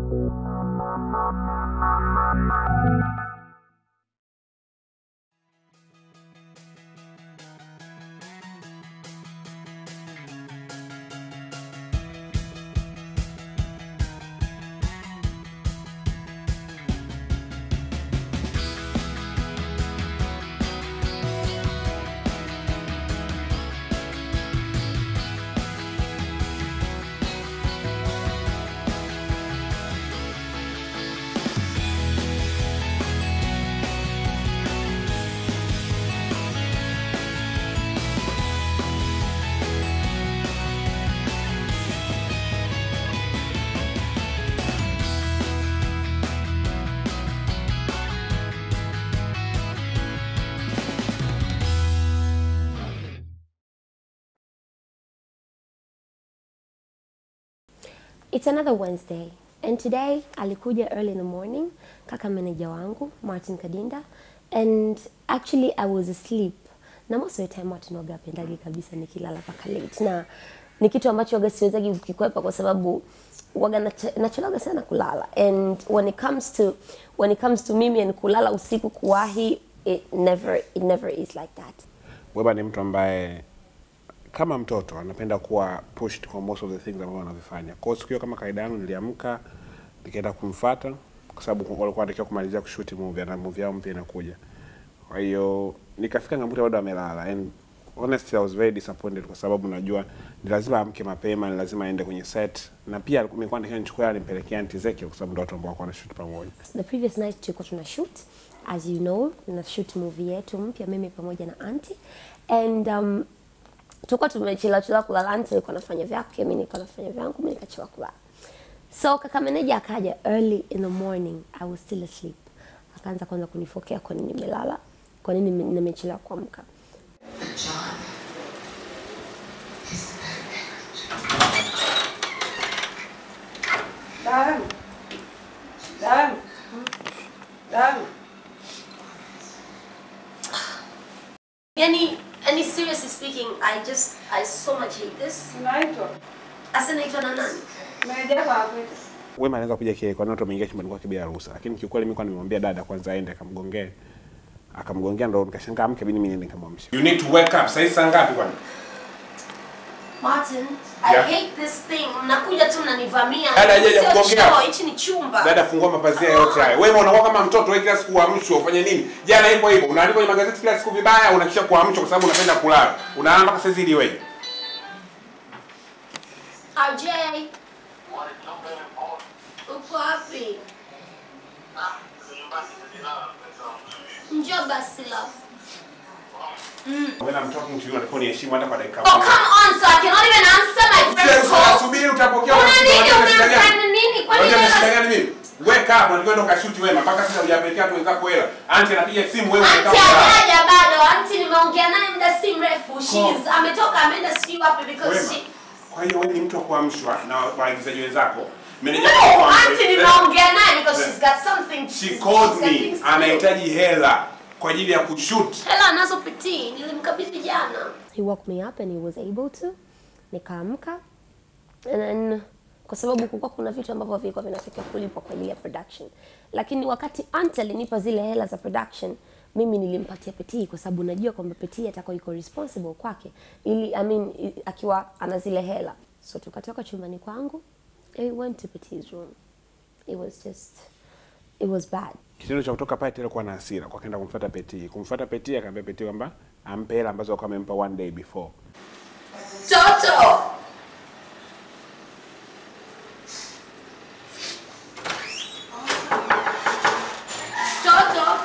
It's another Wednesday and today alikuja early in the morning kaka manager wangu Martin Kadinda and actually I was asleep na most of the time Martin waga apendagi kabisa nikilala paka late na ni kitu ambacho waga siwezagi kukikwepa kwa sababu waga nache- nachelewaga sana kulala and when it comes to when it comes to mimi and kulala usiku kuwahi it never it never is like that Weba ni mtu ambaye kama mtoto anapenda kuwa pushed kwa most of the things ambazo anavifanya. Kwa hiyo siku hiyo kama kawaida yangu niliamka nikaenda kumfuata kwa sababu walikuwa wanatakiwa kumalizia kushoot movie na movie yao mpya inakuja. Kwa hiyo nikafika ngambuta bado amelala and honestly I was very disappointed kwa sababu najua ni lazima amke mapema, ni lazima aende kwenye set na pia nilikuwa nataka nichukue nimpelekea Auntie Zeki kwa sababu ndio watu ambao walikuwa wanashoot pamoja. the previous night tulikuwa tuna shoot as you know na shoot movie yetu mpya mimi pamoja na anti and um, tulikuwa tumechelewa chelewa kulala anti alikuwa anafanya vyake mimi nilikuwa nafanya vyangu mimi nikachelewa kulala so kaka meneja akaja early in the morning i was still asleep akaanza kwanza kunifokea kwa nini nimelala kwa nini nime- nimechelewa kuamka John is Darling. Darling. Darling. yani yani seriously speaking i just i so much hate this Unaitwa? asa naitwa na nani Meneja wako akuita. Wema anaweza kupiga kelele kwa nini watu wameingia chumbani kwake bila ruhusa, lakini kiukweli mimi kwa nimemwambia dada kwanza aende akamgongee, akamgongea ndo nikashangaa amke, bidi mimi niende nikamwamsha. You need to wake up. Sasa saa ngapi kwani? Martin, I Yeah. hate this thing. Mnakuja tu mnanivamia. Dada, hajaja Sio kugongea. choo, hichi ni chumba. Dada, fungua mapazia yote haya. Wewe unakuwa kama mtoto, wewe kila siku uamshwe ufanye nini? Jana ipo hivyo, unaandika kwenye magazeti kila siku vibaya, unakisha kuamshwa kwa sababu unapenda kulala. Unalala mpaka saa hizi ili wewe. RJ. Uko wapi? Njoo basi love. Wewe na mtoto mtu yule unatakiwa uniheshimu hata kwa dakika Oh, come on, so I cannot even answer my friend's Sasa call. subiri utapokea Una unashinda, nini? unajua shida gani? Unafanya nini? Kwani Unajua wewe- shida gani mimi? Wake up, unatakiwa ndo kashuti wema mpaka sasa hujapelekea watu wenzako hela. Auntie anapiga simu wewe Auntie unakaa kulala. hajaja bado. Auntie nimeongea naye muda si mrefu. She's ametoka ameenda sijui wapi because Wema. she Kwa hiyo wewe ni mtu wa kuamshwa na waagizaji wenzako. Meneja No, wako amshe. auntie nimeongea naye because she's got something. She she's called got me. things to do. Anahitaji hela kwa ajili ya kushoot. hela anazopitii nilimkabidhi jana he woke me up and he was able to nikaamka and then kwa sababu kulikuwa kuna vitu ambavyo vilikuwa vinatakiwa kulipwa kwa ajili ya production lakini wakati ante alinipa zile hela za production mimi nilimpatia petii kwa sababu najua kwamba petii atakuwa iko responsible kwake ili I mean, i- akiwa ana zile hela so tukatoka chumbani kwangu and we went to peti's room it was just it was bad Kitendo cha kutoka pale tena kuwa na hasira, kwa kaenda kumfuata Peti. Kumfuata Peti akamwambia Peti kwamba ampe hela ambazo alikuwa amempa one day before. toto toto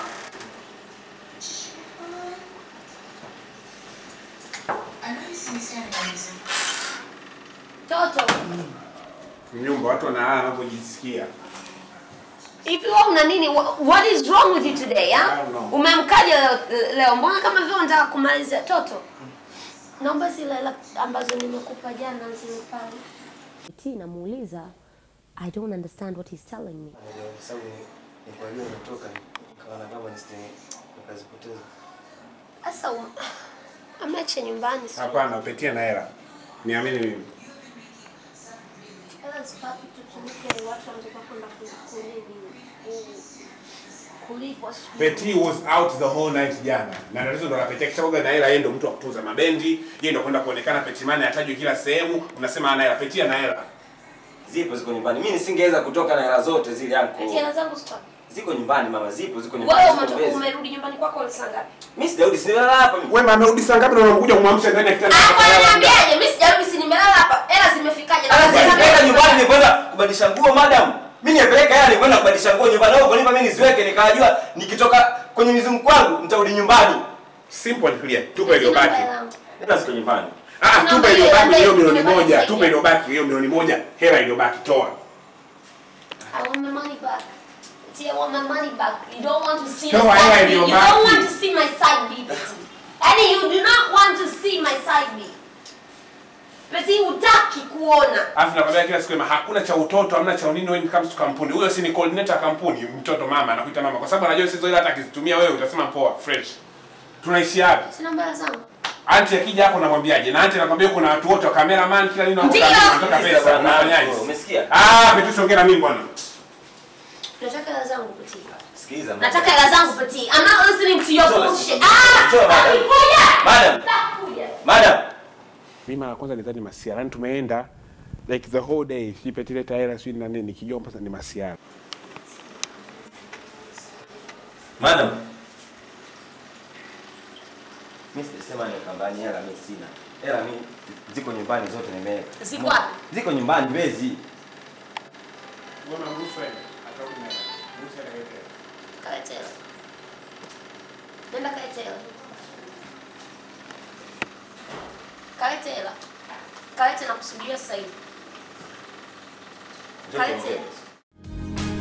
I know you see me standing on this. toto Nyumba watu wanalala wanapojisikia. Hivi wewe una nini? Wha- What is wrong with you today, I ha? don't know. Umemkaje leo, leo? Mbona kama vile unataka kumaliza toto? Naomba zile hela ambazo nimekupa jana zilipale. Eti namuuliza I don't understand what he's telling me. Unajua, kwa sababu nilikuwa najua umetoka nikaona kama nisije nikazipoteza. Sasa um, ameacha nyumbani sio? Hapana, Peti ana hela. Niamini mimi. Hela chance papi tutumike watu wanataka kwenda ku- kunini ku- kulipwa sijui. Peti was out the whole night jana. Na tatizo ndo la Peti akishakuwa na hela yeye ndo mtu wa kutunza mabendi, yeye ndo kwenda kuonekana Peti Mane atajwe kila sehemu, unasema ana hela, Peti ana hela. Zipo ziko nyumbani. Mimi nisingeweza kutoka na hela zote zile Eti yanko. hela zangu sikuwa. Ziko nyumbani mama, zipo ziko nyumbani. Wewe ziko umetoka mbezi. umerudi nyumbani kwako saa ngapi? Mimi sijarudi, simelala hapa mimi. Wewe amerudi saa ngapi na unakuja kumwamsha ndani ya kitanda? Hapo ananiambiaje? Mimi sijarudi si nimelala hapa. Hela zimefikaje? Na Sasa zimefika nipeleka nyumbani nikwenda kubadilisha nguo madam. Mimi nipeleka hela nikwenda kubadilisha nguo nyumbani. Au kunipa mimi niziweke nikajua nikitoka kwenye mizunguko wangu nitarudi nyumbani. Simple and clear. Tupa iliyobaki. Hela ziko nyumbani. Ah, Kuna tupa mbele, iliyobaki mbele, hiyo milioni tumebaki moja. zaidi. Tupa iliyobaki hiyo milioni moja. Hela iliyobaki toa. I want my money back. See, I want my money back. You don't want to see Toa my hela side B. You iliyobaki. don't want to see my side B, Betty. Yaani you do not want to see my side B. Betty, hutaki kuona. Alafu nakwambia kila siku ema hakuna cha utoto, hamna cha unini when it comes to kampuni. Huyo si ni coordinator kampuni, mtoto mama anakuita mama kwa sababu anajua sizo ile hata akizitumia wewe utasema poa, fresh. Tunaishi wapi? Sina mbaya zangu. Anti akija hapo namwambiaje? Na anti anakwambia kuna watu wote wa cameraman kila nini wako Ndio. kazini, wanataka Sikiliza pesa, bwana, unafanyaje? umesikia? Ah, Betu ongea na mimi bwana. Nataka hela zangu Betty. Sikiliza. madam. Nataka hela zangu Betty. I'm not listening to your Sure, bullshit. sure, Ah! sure, madam. Takuja. Madam. Takuja. Madam. Mimi mara kwanza nidhani masiara. Yaani tumeenda like the whole day, si Peti leta hela sio na nini, nikijua mpaka ni masiara. Madam. Mimi sijasema ni kambani hela mimi sina. Hela mimi ziko nyumbani zote nimeweka. Ziko wapi? Ziko nyumbani Mbezi. Mbona mruhusu aende? Atarudi na hela. Mruhusu aende aweke hela. Kalete hela. Nenda kalete hela. Kalete hela. Kalete na kusubiria sasa hivi. Njoo Kalete tuongee. hela.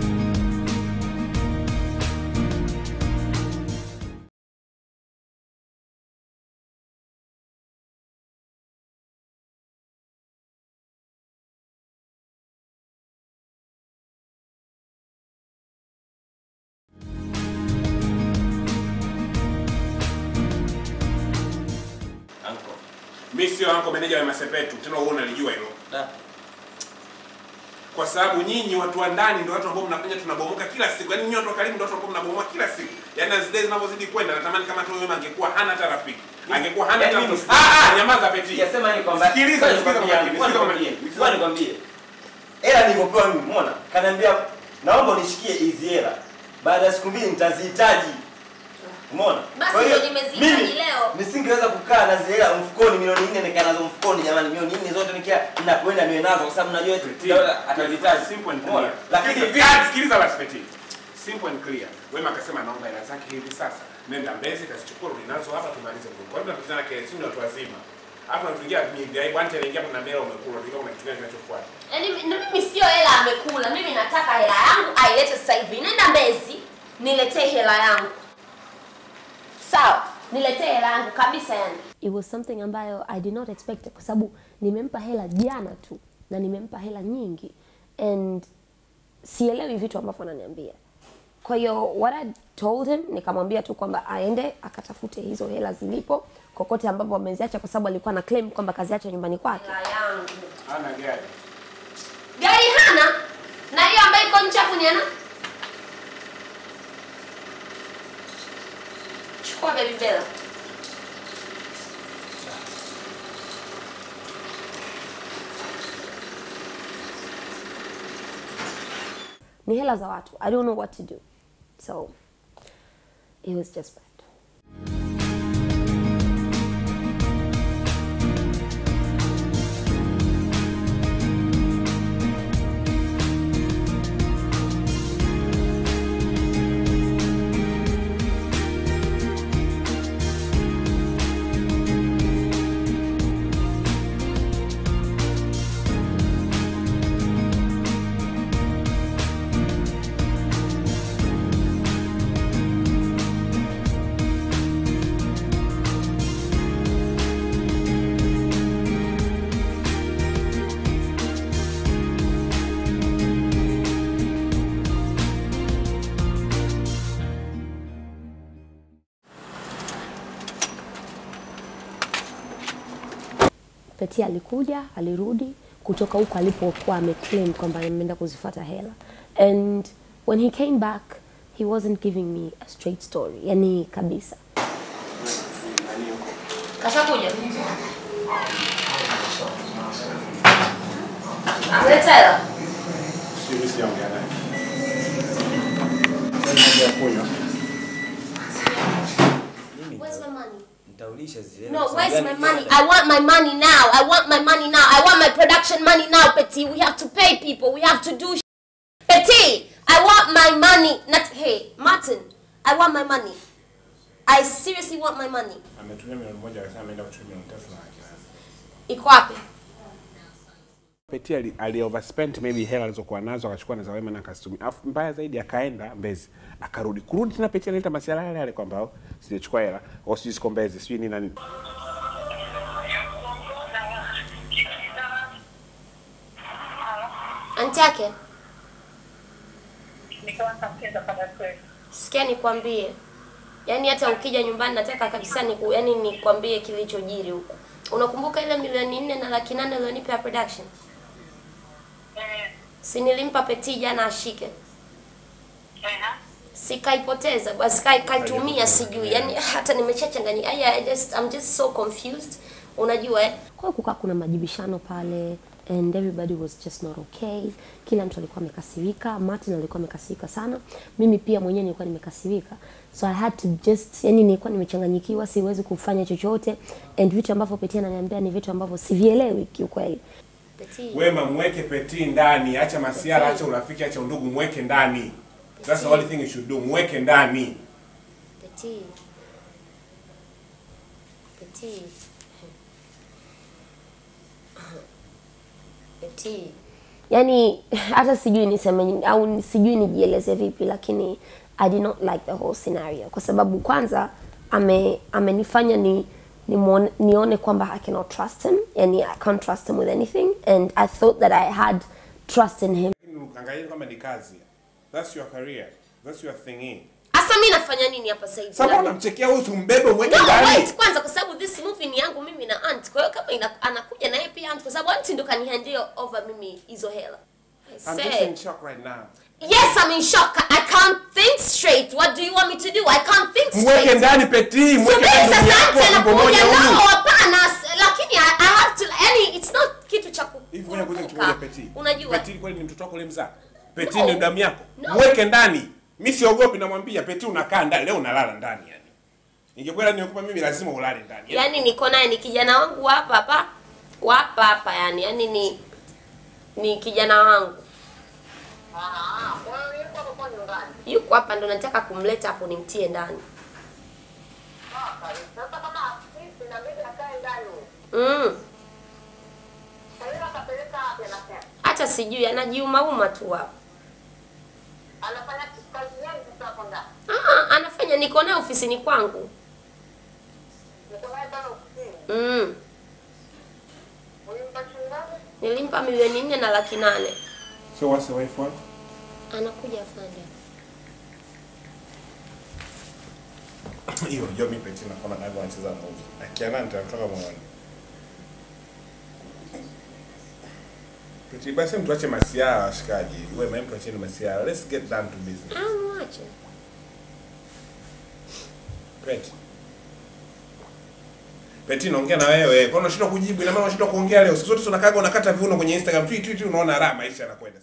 Uncle. Mimi sio anko meneja wa Masepetu, tena wewe unalijua hilo. Da. Kwa sababu nyinyi watu wa ndani ndio watu ambao mnafanya tunabomoka kila siku. Yaani nyinyi watu wa karibu ndio watu ambao mnabomoa kila siku. Yaani as days zinavyozidi kwenda natamani kama tu wewe angekuwa hana hata rafiki. Angekuwa hana hata Yaani mtu. mimi- Ah ah, nyamaza Peti. Sijasema ni kwamba Sikiliza, Ngoja sikiliza nikwambie, kwa makini, ngoja sikiliza kwa nikwambie, makini. ngoja nikwambie. Hela nilivyopewa mimi, umeona? Kaniambia naomba unishikie hizi hela. Baada ya siku mbili nitazihitaji. Umeona? Basi Kwa hiyo, ndio nimezihitaji mimi leo. Nisingeweza kukaa na zile hela mfukoni milioni nne nikaa nazo mfukoni jamani, milioni nne zote nikia ninapoenda niwe nazo kwa sababu najua eti Daula atazihitaji. Simple and Umeona? clear. Lakini Sikiliza, vipi ah, sikiliza basi Peti. Simple and clear. Wema akasema naomba hela zake hivi sasa. Nenda Mbezi kazichukua rudi nazo hapa tumalize nguo. Kwa nini tunapizana kesi ni watu wazima? Hapa tunaingia ni aibu anti anaingia hapa na mbele umekula. Ndio kuna kitu gani kinachofuata? Yaani na mimi sio hela amekula. Mimi nataka hela yangu ailete sasa hivi. Nenda Mbezi, niletee hela yangu. Sawa, niletee hela yangu kabisa yani. It was something ambayo I did not expect kwa sababu nimempa hela jana tu na nimempa hela nyingi and sielewi vitu ambavyo ananiambia. Kwa hiyo what I told him nikamwambia tu kwamba aende akatafute hizo hela zilipo kokote ambapo ameziacha, kwa sababu alikuwa na claim kwamba kaziacha nyumbani kwake. Hela yangu Hana gari. gari hana, na hiyo ambayo iko nje hapo ni ana. Chukua baby Bella. Ni hela za watu. I don't know what to do. So it was just bad. Peti alikuja, alirudi kutoka huko alipokuwa ameclaim kwamba ameenda kuzifuata hela and when he came back he wasn't giving me a straight story yani kabisa kashakuja ameleta hela Sijui sijaongea naye. Sasa kunywa. Where's my money? Nitaulisha zile. No, where's my money? I want my money now. I want my money now. I want my production money now, Petit. We have to pay people. We have to do sh- Petit, I want my money. Not hey, Martin. I want my money. I seriously want my money. Ametumia milioni moja akasema ameenda kutumia milioni tatu na laki nane. Iko wapi? Peti ali, ali overspent maybe hela alizokuwa nazo akachukua na za Wema na akazitumia. Alafu mbaya zaidi akaenda Mbezi akarudi. Kurudi tena Peti analeta masuala yale yale kwamba oh, sijachukua hela au sijui siko Mbezi, sijui nini na nini. Anti yake. Nikawa nitampenda pale kweli. Sikia nikwambie. Yaani hata ukija nyumbani nataka kabisa niku, yani nikwambie kilichojiri huko. Unakumbuka ile milioni nne na laki nane ulionipa ya production? Eh, Si nilimpa Petit jana ashike. eh, sikaipoteza basi kai kaitumia sijui yani hata nimechachanganyika I, I just I'm just so confused unajua eh kwa hiyo kukaa kuna majibishano pale and everybody was just not okay kila mtu alikuwa amekasirika Martin alikuwa amekasirika sana mimi pia mwenyewe nilikuwa nimekasirika so I had to just yani nilikuwa nimechanganyikiwa siwezi kufanya chochote and vitu ambavyo Petia ananiambia ni vitu ambavyo sivielewi kiukweli Petit Wema mweke Peti ndani, acha masiara, acha urafiki, acha undugu, mweke ndani. That's the only thing you should do, mweke ndani. Petit. Petit. Petit. Yaani hata sijui niseme nini- au ni- sijui nijieleze vipi lakini I did not like the whole scenario kwa sababu kwanza ame amenifanya ni nimuone- nione kwamba I cannot trust him yani I can't trust him with anything and I thought that I had trust in him Angalia kwamba ni kazi. That's your career. That's your thing. Asa mimi nafanya nini hapa sasa hivi? Sasa unamchekea huyu umbebe mweke No, ndani. wait kwanza kwa sababu this movie ni yangu mimi na aunt. Kwa hiyo kama ina, anakuja na yeye pia aunt kwa sababu aunt ndo kanihandle over mimi hizo hela. I I'm just said, in shock right now. yes, I'm in shock. I can't think straight. What do you want me to do? I can't think Mweke straight. ndani Peti, mweke Subiri ndani sasa yako aunt tumbo anakuja moja nao huyu. hapana, s- lakini I, I have to yani it's not kitu cha ku- Hivi ngoja kuja kurupuka. kuchungulia Peti. Unajua? Peti kweli ni mtoto wako ulimzaa? Peti No. ni damu yako. No. Mweke ndani. Mimi siogopi namwambia Peti unakaa ndani, leo unalala ndani yani. Ingekuwa nikupa mimi lazima ulale ndani. yani niko naye ni kijana wangu wa hapa hapa wa hapa hapa yani yani ni ni kijana wangu ah, kwa hiyo yuko hapo kwa nyumbani. yuko hapa ndo nataka kumleta hapo nimtie ndani Sasa sasa kama sisi na mimi nakae ndani. mm. Kwa hiyo atapeleka wapi anasema? hata sijui anajiumauma tu hapo Anafanya kazi gani sasa hapo ndani? ah, anafanya niko naye ofisini kwangu Niko naye pale ofisini. mm. Ulimpa shilingi ngapi? nilimpa milioni nne na laki nane So what's the way for? anakuja afande Hiyo ndio mimi Peti naona navyo anacheza movie. Akiana nitatoka moyoni. Peti basi mtuache masiara washikaji. Wewe mimi tuacheni masiara. Let's get down to business. amwache Peti. Peti naongea na wewe. Kwa nini unashindwa kujibu? Ina maana unashindwa kuongea leo. Siku zote tunakaga unakata viuno kwenye Instagram. Tweet tweet unaona raha maisha yanakwenda.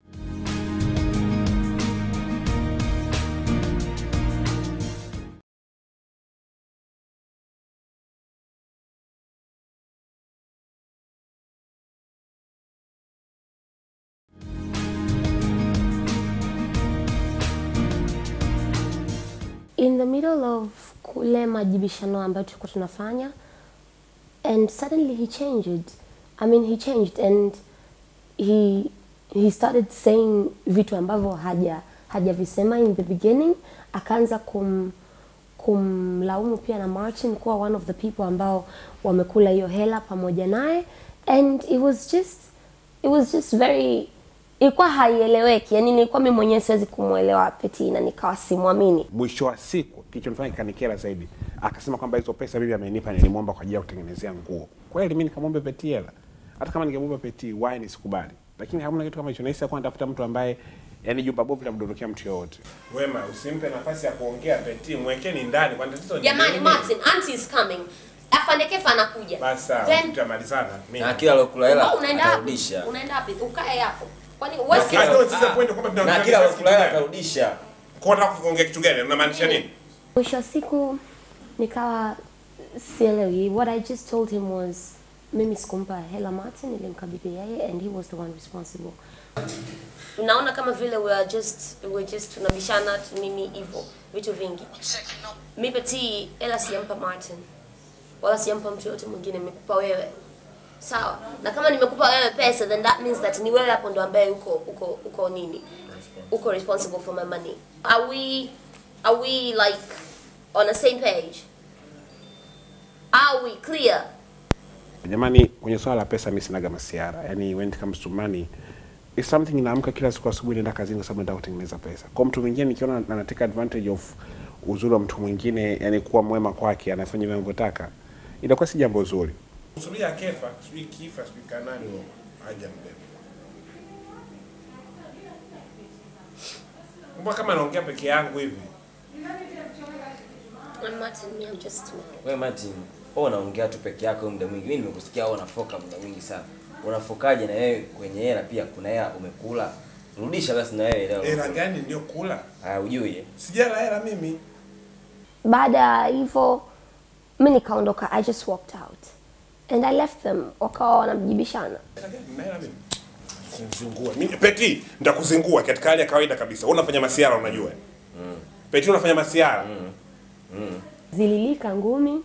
in the middle of kule majibishano ambayo tulikuwa tunafanya and suddenly he changed i mean he changed and he he started saying vitu ambavyo haja hajavisema in the beginning akaanza kum kumlaumu pia na Martin kuwa one of the people ambao wamekula hiyo hela pamoja naye and it was just it was just very ilikuwa haieleweki yani nilikuwa mimi mwenyewe siwezi kumwelewa Peti na nikawa simwamini Mwisho wa siku kilichonifanya kikanikera zaidi, akasema kwamba hizo pesa bibi amenipa nilimwomba kwa ajili ya kutengenezea nguo. Kweli mimi nikamwomba Peti hela. hata kama ningemupa peti why nisikubali lakini hamna kitu kama hicho nahisi akuwa natafuta mtu ambaye yani jumba bovu litamdondokea mtu yoyote wema usimpe nafasi ya kuongea peti mwekeni ndani kwani tatizo ni jamani nini? martin auntie is coming afande kefa anakuja basi sawa Then- tutamalizana mimi na kila alokula hela Wewe unaenda wapi atarudisha unaenda wapi ukae hapo kwani Na wewe kila- I don't see the ah, point kwamba na tunaongea kila sasa alokula hela kitu gani? atarudisha kwa nataka kuongea kitu gani unamaanisha nini mwisho wa siku nikawa sielewi what i just told him was mimi sikumpa hela martin nilimkabidhi yeye and he was the one responsible unaona kama vile we are just we are just tunabishana tu nini hivyo vitu vingi mi peti hela sijampa martin wala sijampa mtu yote mwingine nimekupa wewe sawa na kama nimekupa wewe pesa then that means that ni wewe hapo ndo ambaye uko uko uko nini uko responsible for my money are we are we like on the same page are we clear jamani kwenye swala la pesa mi sinaga masiara yani when it comes to money it's something inaamka kila siku asubuhi naenda kazini kwa sababu nataka kutengeneza pesa kwa mtu mwingine nikiona anateka advantage of uzuri wa mtu mwingine yani kuwa mwema kwake anafanya vile anavyotaka inakuwa si jambo zuri subiria kefa sijui kifa sijui kanani haja mbele mbona kama naongea peke yangu hivi I'm Martin, me, I'm just wewe Martin wewe unaongea tu peke yako muda mwingi mimi nimekusikia wewe unafoka muda mwingi sana unafokaje na wewe kwenye hela pia kuna hela umekula rudisha basi na wewe leo hela gani ndio kula ah ujui eh? sijala hela mimi baada ya hivyo mi nikaondoka i just walked out and i left them wakawa wanamjibishana Kuzingua. Mimi Peti, nitakuzingua katika hali ya kawaida kabisa. Wewe unafanya masiara unajua. Mm. Peti unafanya masiara. Mm. zililika ngumi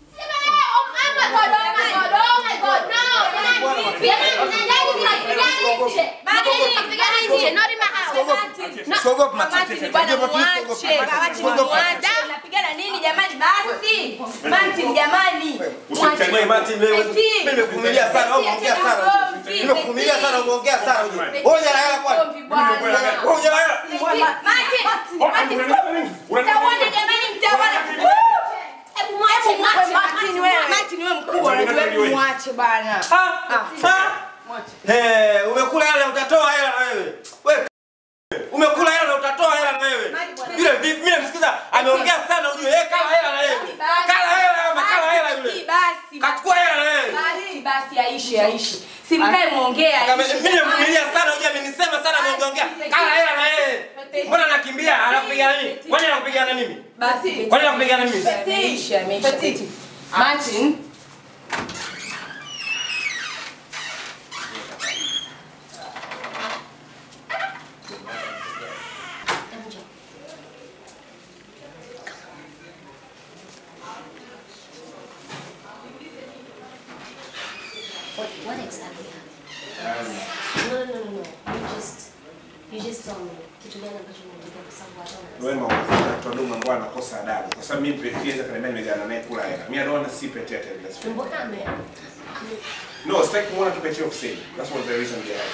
Napigana nini jamani basi? Martin jamani. Wewe Martin wewe Eti. mimi nimekuvumilia sana wewe umeongea sana Eti. nimekuvumilia sana umeongea sana ujue wewe hujala hela kwani Ugomvi bwana. wewe hujala hela Martin, Martin, mtaona jamani mtaona. Hebu mwache Martin wewe. Martin wewe mkubwa unajua hebu mwache bwana. Eh, umekula hela utatoa hela na wewe. Wewe umekula hela na utatoa hela na wewe. Yule vipi mimi namsikiza ameongea sana ujue yeye kala hela na wewe. Kala hela ama kala hela yule. Basi. Kachukua hela na wewe. Basi basi aishe aishe. Simkae muongea. Kama mimi nimevumilia sana ujue amenisema sana ameongea. Kala hela na wewe. Mbona anakimbia? Anakupigana nini? Kwani anakupigana mimi? Basi. Kwani anakupigana mimi? Ameisha ameisha. Martin. What, what exactly happened? No, no, no, no. You just, you just tell me. Kitu gani ambacho umetokea kwa sababu I don't Wewe mwana mtu ndugu ambao anakosa adabu. Kwa sababu mimi Peti naweza kaniambia nimegana naye kula hela. Mimi anaona si Peti attendance. understand. Mbona ame, ame No, sitaki kumuona tu Peti ofisini. That's what the reason behind.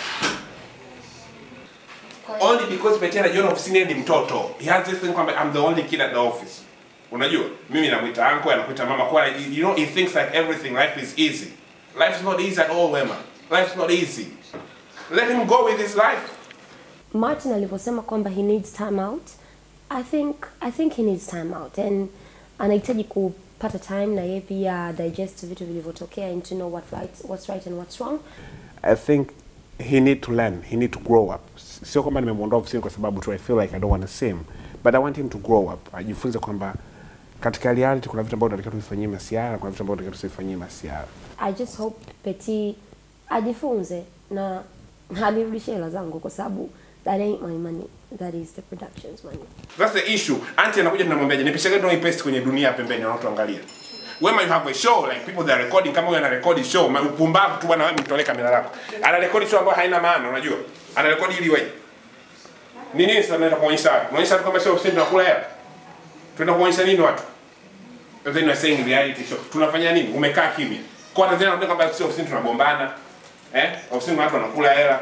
kwa Only because Peti anajiona ofisini yeye ni mtoto. He has this thing kwamba I'm the only kid at the office. Unajua? Mimi namuita uncle, anakuita mama kwa you know he thinks like everything life is easy. Life is not easy at all, Wema. Life is not easy. Let him go with his life. Martin alivyosema kwamba he needs time out I think I think he needs time out and anahitaji kupata time na yeye pia digest vitu vilivyotokea and to know what right, what's right and what's wrong I think he need to learn, he need to grow up. S- Sio kwamba nimemwondoa ofisini kwa sababu tu I feel like I don't want to see him, but I want him to grow up. Ajifunze kwamba katika reality kuna vitu ambavyo tunatakiwa tuvifanyie masiara, kuna vitu ambavyo tunatakiwa tusifanyie masiara. I just hope Petit ajifunze na anirudishe hela zangu kwa sababu that ain't my money that is the production's money That's the issue. Auntie anakuja tunamwambiaje, nipishe gani hii paste kwenye dunia pembeni wanaotuangalia. Wema you have a show like people that are recording kama huyo ana record show, ma- upumbavu tu bwana wewe mtolee kamera lako. Ana record show ambayo haina maana, unajua? Ana record ili wewe. Ni nini sasa naenda kuonyesha watu? Unaonyesha watu kwamba sio ofisini tunakula hela. Tunaenda kuonyesha nini watu? And then you are saying reality show. Tunafanya nini? Umekaa kimya. Kwa Tanzania wanaambia kwamba sio ofisini tunagombana. Eh? Ofisini watu wanakula hela.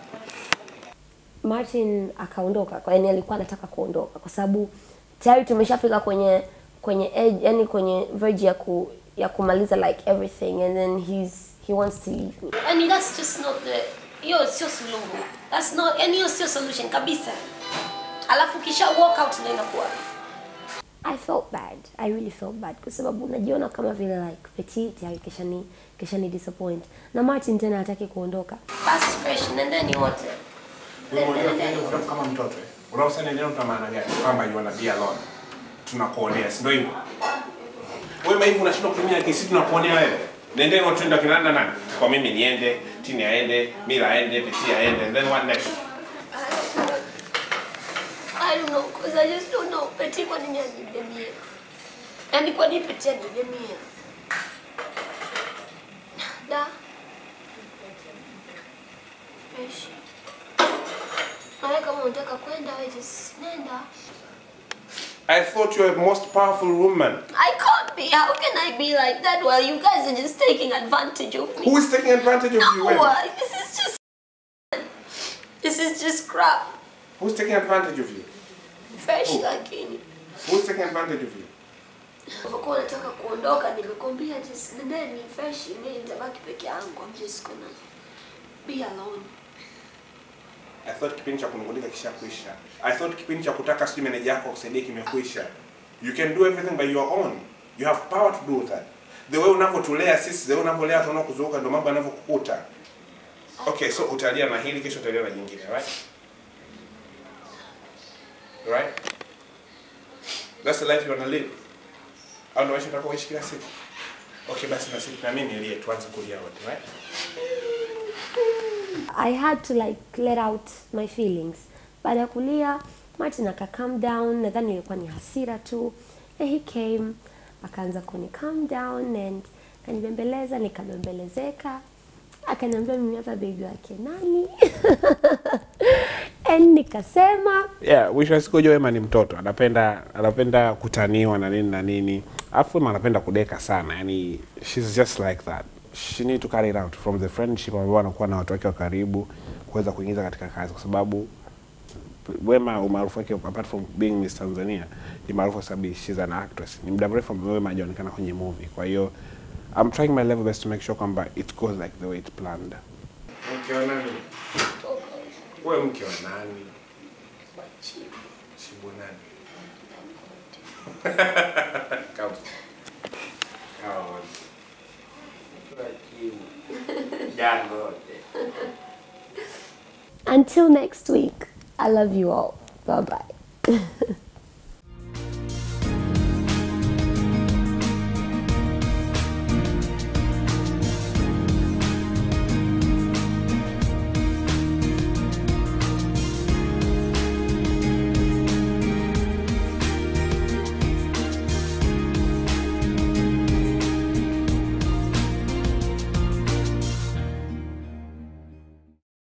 Martin akaondoka kwa yani alikuwa anataka kuondoka kwa sababu tayari tumeshafika kwenye kwenye edge, yani kwenye verge ya ku ya kumaliza like everything and then he's he wants to leave me. I mean, that's just not the hiyo sio suluhu. That's not yani hiyo sio solution kabisa. Alafu kisha walk out ndio inakuwa. I felt bad. I really felt bad kwa sababu unajiona kama vile like petit ya kisha ni kisha ni disappoint. Na Martin tena hataki kuondoka. Basi fresh nendeni wote. Wewe unajua kile kutafu kama mtoto eh. Unaosema neno tuna maana gani? Kwamba you wanna be alone. Tunakuonea, si ndio hivyo? Wewe maivu unashindwa kutumia kesi tunakuonea wewe. Nendeni watu ndio kinaenda nani? Kwa mimi niende, Tini aende, Mila aende, Peti aende, and then what next? I don't know, cause I just don't know. Peti kwa nini anibemia? Yaani kwa nini Peti anibemia? Da. Fresh. Nawe kama unataka kwenda, wewe just nenda. I thought you were the most powerful woman. I can't be. How can I be like that while you guys are just taking advantage of me? Who is taking advantage of you? No, When? uh, this is just. This is just crap. Who's taking advantage of you? Fresh lakini. Who's taking advantage of you? Unapokuwa unataka kuondoka, nimekwambia just nendeni fresh, mimi nitabaki peke yangu. I'm just gonna be alone. I thought kipindi cha kunungulika kishakuisha. I thought kipindi cha kutaka sijui meneja yako akusaidie kimekwisha. You can do everything by your own. You have power to do that. The way unavyotulea sisi, the way unavyolea watu wanaokuzunguka ndio mambo yanavyokukuta. Okay, so utalia na hili kesho utalia na jingine, right? Right? That's the life you wanna live. Au ndio maisha utakaoishi kila siku? Okay, basi na sisi na mimi nilie tuanze kulia wote, right? I had to like let out my feelings. Baada ya kulia, Martin aka calm down, nadhani ilikuwa ni hasira tu. And he came, akaanza kuni calm down and kanibembeleza, nikabembelezeka. Akaniambia mimi hapa baby wake nani? and nikasema yeah, mwisho wa siku Wema ni mtoto, anapenda anapenda kutaniwa na nini na nini, alafu Wema anapenda kudeka sana, yani she's just like that. She need to carry it out from the friendship ambao anakuwa na watu wake wa karibu kuweza kuingiza katika kazi, kwa sababu Wema umaarufu wake apart from being Miss Tanzania ni maarufu kwa sababu she's an actress. Ni muda mrefu ambao Wema hajaonekana kwenye movie, kwa hiyo I'm trying my level best to make sure kwamba it goes like the way it planned. Mke wa nani? Wewe mke wa nani? Shibu nani? Come. Come on. until next week. I love you all. Bye bye.